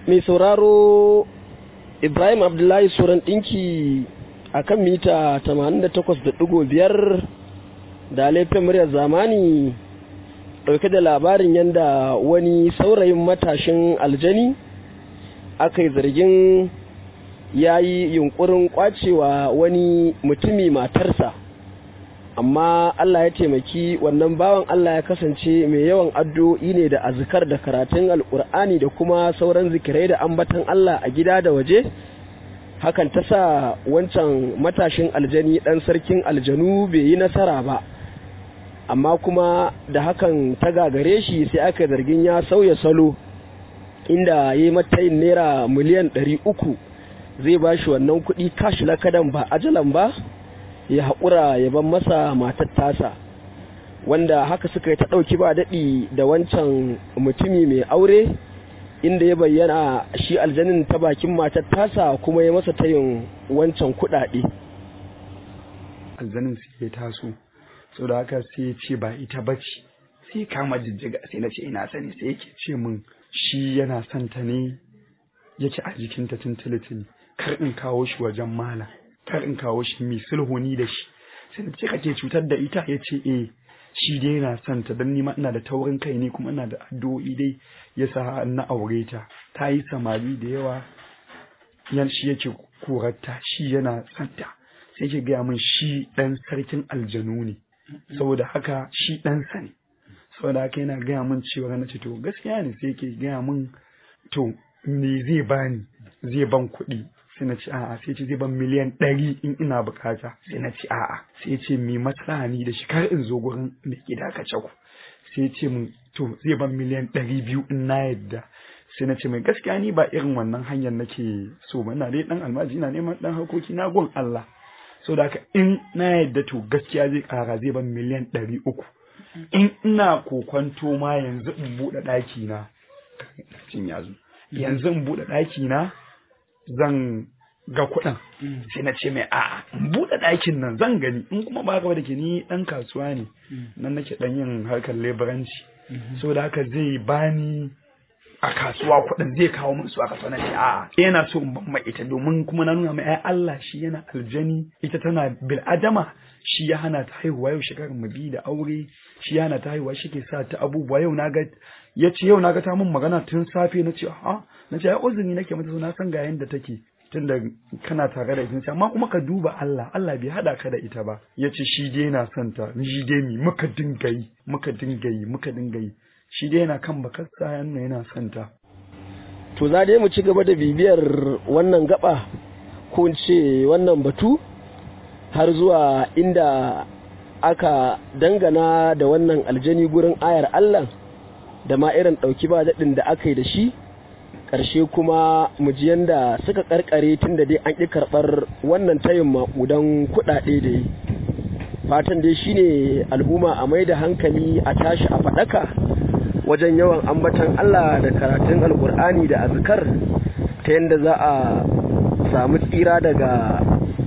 mai sauraro ibrahim abdullahi suran ɗinki a kan mita 88.5 da laifin muryar zamani ɗauke da labarin yadda wani saurayin matashin aljani aka yi zargin ya yi yunkurin kwacewa wani mutumi matarsa amma Allah ya taimaki wannan bawan Allah ya kasance mai yawan addu'o'i ne da azkar da karatun alkur'ani da kuma sauran zikirai da ambatan Allah a gida da waje hakan ta sa wancan matashin aljani ɗan sarkin aljanu bai yi nasara ba amma kuma da hakan ta gagare shi sai aka zargin ya sauya salo inda ya yi matayin naira miliyan ɗari uku zai ba shi wannan kuɗi kashi lakadan ba ajalan ba ya haƙura ya ban masa matar tasa wanda haka suka yi ta ɗauki ba daɗi da wancan mutumi mai aure inda ya bayyana shi aljanin ta bakin matar tasa kuma ya masa tayin wancan kuɗaɗe aljanin sai ya taso sau da haka sai ya ce ba ita bace sai kama jijjiga sai na ce ina sani sai yake ce min shi yana son ta ne yake a jikinta tun tilitili kar in kawo shi wajen mala kar in kawo shi mai sulhuni da shi sai ce kake cutar da ita ya ce eh shi dai yana son ta don nima ina da taurin kai ne kuma ina da addu'o'i dai ya sa na aure ta ta yi samari da yawa yan shi yake korarta shi yana son ta sai ke gaya min shi dan sarkin aljanu ne saboda haka shi ɗansa ne saboda haka yana gaya min cewa na ce to gaskiya ne sai ke gaya min to me zai bani zai ban kuɗi sai na ce a'a sai ce zai ban miliyan ɗari in ina bukata sai na ce a'a sai ce mi matsala ni da shi kar in zo gurin mai gida ka ku sai ce min to zai ban miliyan ɗari biyu in na yadda sai na ce mai gaskiya ni ba irin wannan hanyar nake so ba ina dai dan almaji ina neman dan harkoki na gun Allah so da haka in na yadda to gaskiya zai kara zai ban miliyan ɗari uku in ina kokwanto ma yanzu in buɗe ɗaki na cin yazo yanzu in buɗe ɗaki na zan ga kuɗin sai na ce mai a'a in buɗe ɗakin nan zan gani in kuma ba gaba da ke ni ɗan kasuwa ne nan nake ɗan yin harkar leburanci so da haka zai bani a kasuwa kuɗin zai kawo min su a kasuwa na ce a'a yana so in ban mai ita domin kuma na nuna mai ai Allah shi yana aljani ita tana bil adama shi ya hana ta haihuwa yau shekarar mu biyu da aure shi ya hana ta haihuwa shi ke sa ta abubuwa yau na ga ya ce yau na ga ta mun magana tun safe na ce a na ce ai uzuri nake mata so na san ga yanda take tunda kana tare da ita amma kuma ka duba Allah Allah bai hada ka da ita ba ya ce shi dai yana son ta shi dai mi muka dinga yi muka dinga yi muka dinga yi shi dai yana kan bakarsa yana yana son ta to za dai mu ci gaba da bibiyar wannan gaba ko ce wannan batu har zuwa inda aka dangana da wannan aljani gurin ayar Allah da ma irin ɗauki ba daɗin da aka yi da shi ƙarshe kuma mu ji yanda suka ƙarƙare tun da dai an ƙi karɓar wannan tayin maƙudan kuɗaɗe da yi fatan dai shine al'umma a mai da hankali a tashi a faɗaka wajen yawan ambatan Allah da karatun alkur'ani da azkar ta yadda za a samu tsira daga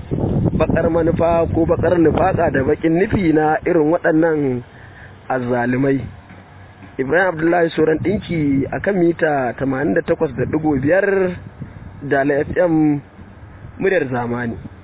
bakar manufa ko bakar nufaka da bakin nufi na irin waɗannan azzalumai ibrahim abdullahi sauran ɗinki a kan mita 88.5 da fm muryar zamani